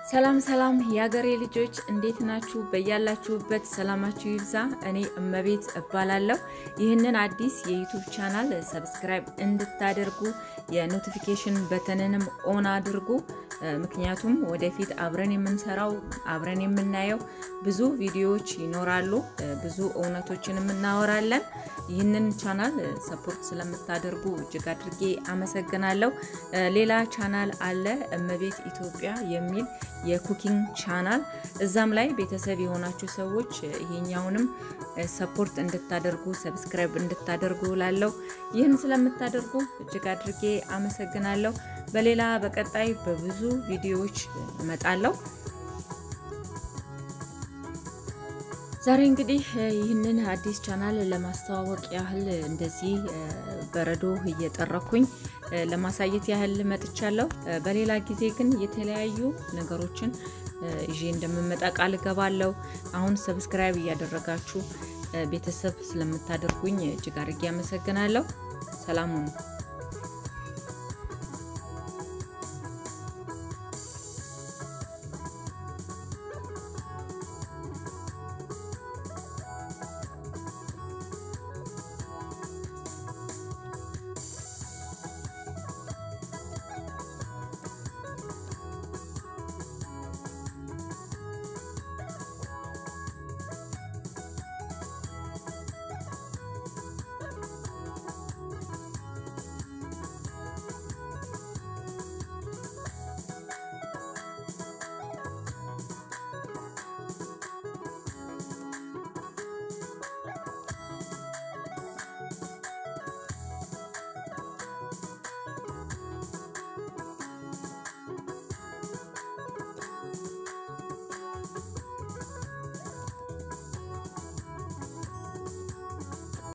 ሰላም ሰላም የሀገሬ ልጆች እንዴት ናችሁ? በያላችሁበት ሰላማችሁ ይብዛ። እኔ እመቤት እባላለሁ። ይህንን አዲስ የዩቱብ ቻናል ሰብስክራይብ እንድታደርጉ የኖቲፊኬሽን በተንንም ኦን አድርጉ። ምክንያቱም ወደፊት አብረን የምንሰራው አብረን የምናየው ብዙ ቪዲዮዎች ይኖራሉ። ብዙ እውነቶችን እናወራለን። ይህንን ቻናል ሰፖርት ስለምታደርጉ እጅግ አድርጌ አመሰግናለሁ። ሌላ ቻናል አለ እመቤት ኢትዮጵያ የሚል የኩኪንግ ቻናል እዛም ላይ ቤተሰብ የሆናችሁ ሰዎች ይሄኛውንም ሰፖርት እንድታደርጉ ሰብስክራይብ እንድታደርጉ ላለው ይህን ስለምታደርጉ እጅግ አድርጌ አመሰግናለሁ። በሌላ በቀጣይ በብዙ ቪዲዮዎች እመጣለሁ። ዛሬ እንግዲህ ይህንን አዲስ ቻናል ለማስተዋወቅ ያህል እንደዚህ በረዶ እየጠረኩኝ ለማሳየት ያህል መጥቻለሁ። በሌላ ጊዜ ግን የተለያዩ ነገሮችን ይዤ እንደምመጣ ቃል እገባለሁ። አሁን ሰብስክራይብ እያደረጋችሁ ቤተሰብ ስለምታደርጉኝ እጅግ አድርጌ አመሰግናለሁ። ሰላም ሁኑ።